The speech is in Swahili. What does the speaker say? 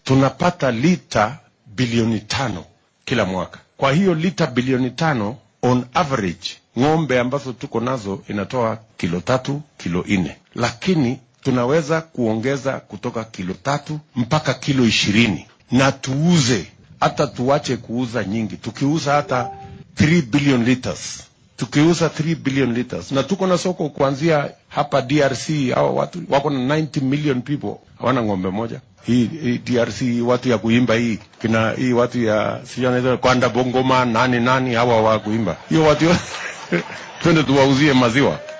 tunapata lita bilioni tano kila mwaka. Kwa hiyo lita bilioni tano on average ng'ombe ambazo tuko nazo inatoa kilo tatu kilo nne, lakini tunaweza kuongeza kutoka kilo tatu mpaka kilo ishirini na tuuze hata tuache kuuza nyingi, tukiuza hata 3 billion liters tukiuza 3 billion liters, na tuko na soko kuanzia hapa DRC. Hao watu wako na 90 million people hawana ng'ombe moja. Hii, hii DRC watu ya kuimba hii kina hii watu ya sijui kwanda bongoma nani nani hawa wa kuimba hiyo watu twende tuwauzie maziwa